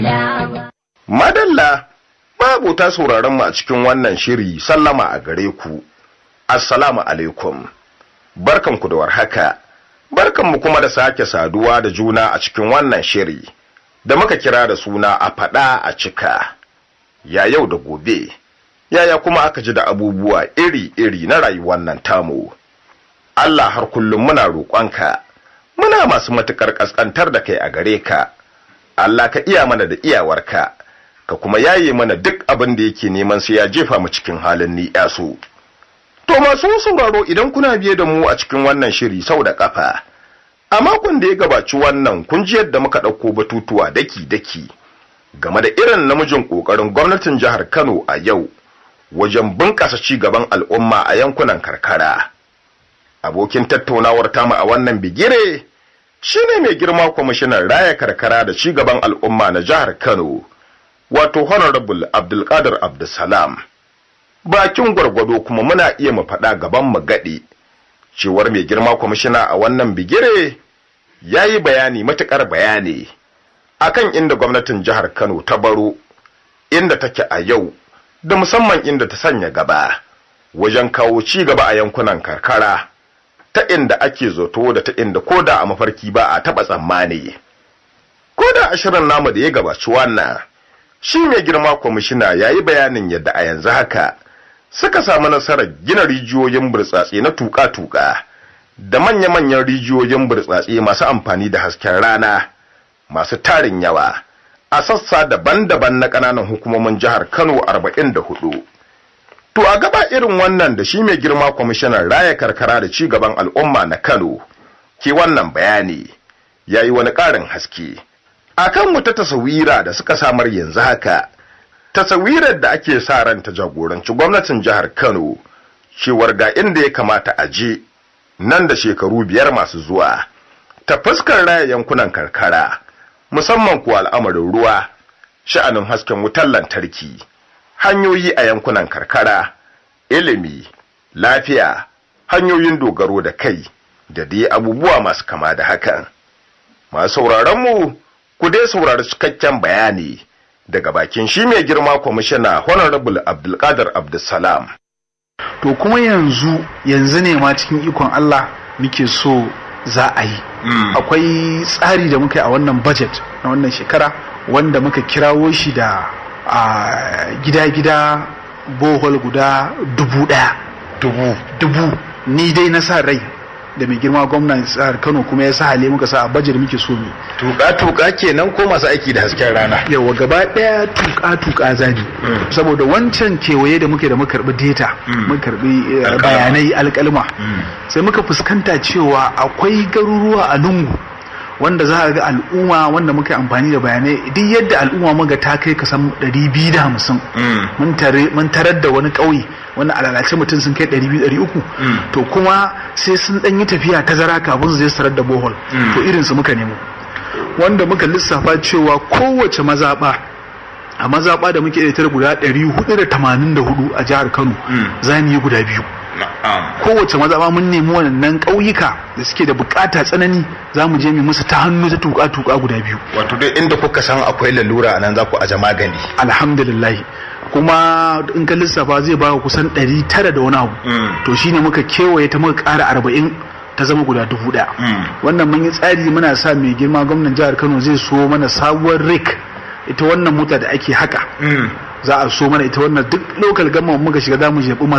Madalla, babu ta sauraron mu a cikin wannan shiri sallama a gare ku. Assalamu alaikum. Barkanku da warhaka. Barkanmu kuma da sake saduwa da juna a cikin wannan shiri. Da muka kira da suna a faɗa a cika. Ya yau da gobe. Yaya kuma aka ji da abubuwa iri-iri na rayuwar nan tamu. Allah har kullum muna roƙonka. Muna masu matuƙar ƙasƙantar da kai a gare ka. Allah ka iya mana da iyawarka. ka kuma yaye mana duk abin da yake neman sai ya jefa mu cikin halin ni so. To masu sauraro idan kuna biye da mu a cikin wannan shiri sau da kafa, a makon da ya gabaci wannan kun ji yadda muka ɗauko batutuwa daki-daki game da irin namijin ƙoƙarin gwamnatin jihar Kano a yau wajen bunƙasa ci gaban al'umma a yankunan karkara. Abokin tattaunawar tamu a wannan bigire shine mai girma kwamishinan raya karkara da ci gaban al'umma na jihar Kano. wato honorable abdulkadir abdulsalam bakin gwargwado kuma muna iya mu faɗa gaban mu gaɗe cewar mai girma kwamishina a wannan bigire ya yi bayani matuƙar bayani akan inda gwamnatin jihar kano ta baro inda take a yau da musamman inda ta sanya gaba wajen kawo ci gaba a yankunan karkara ta inda ake zato da ta inda koda a mafarki ba a taɓa tsammani koda a shirin namu da ya gabaci wannan shi mai girma kwamishina ya yi bayanin yadda a yanzu haka suka samu nasarar gina rijiyoyin burtsatse na tuƙa-tuƙa da manya-manyan rijiyoyin burtsatse masu amfani da hasken rana masu tarin yawa a sassa daban-daban na ƙananan hukumomin jihar kano 44 to a gaba irin wannan da shi mai girma kwamishinan raya karkara da ci gaban al'umma na kano ke wannan bayani ya yi wani ƙarin haske akan mu ta tasawira da suka samar yanzu haka tasawirar da ake sa ran ta jagoranci gwamnatin jihar Kano cewar ga inda ya kamata a je nan da shekaru biyar masu zuwa ta fuskar raya yankunan karkara musamman kuwa al'amarin ruwa sha'anin hasken wutar lantarki hanyoyi a yankunan karkara ilimi lafiya hanyoyin dogaro da kai da dai abubuwa masu kama da hakan masu sauraron mu ku dai saurari cikakken bayani daga bakin shi mai girma kwamishina honorable abdulkadir abdulsalam to kuma yanzu yanzu ne ma cikin ikon allah muke so za a yi akwai tsari da muka yi a wannan budget na wannan shekara wanda muka kirawo shi da a gida-gida bohol guda dubu daya dubu dubu ni dai na sa rai da mai girma gwamnan tsar kano kuma ya sa hale muka sa a bajar muke so mu tuka-tuka kenan ko masu aiki da hasken rana yawa gaba daya tuka-tuka zabi saboda wancan kewaye da muke da muka karbi data muka karbi bayanai alkalma sai muka fuskanta cewa akwai garuruwa a lungu wanda za a ga al'umma wanda muka amfani da bayanai duk yadda al'umma muga ta kai kasan 250 mun tarar da wani ƙauye wanda alalace mutum sun kai 200-300 to kuma sai sun ɗan yi tafiya tazara kafin su je su tarar da bohol to irin su muka nemo wanda muka lissafa cewa kowace mazaɓa a mazaɓa da muke da guda 484 a jihar kano za mu yi guda biyu kowace mazaɓa mun nemi wannan ƙauyuka da suke da bukata tsanani za mu je mu musu ta hannu ta tuka-tuka guda biyu wato dai inda kuka san akwai lalura nan za ku aje magani alhamdulillah kuma in ka lissafa zai ba kusan ɗari tara da wani abu to shine muka kewaye ta muka ƙara arba'in ta zama guda dubu ɗaya wannan mun yi tsari muna sa mai girma gwamnan jihar kano zai so mana sabuwar rik ita wannan mota da ake haka za a so mana ita wannan duk lokal gama muka shiga za mu jeɓi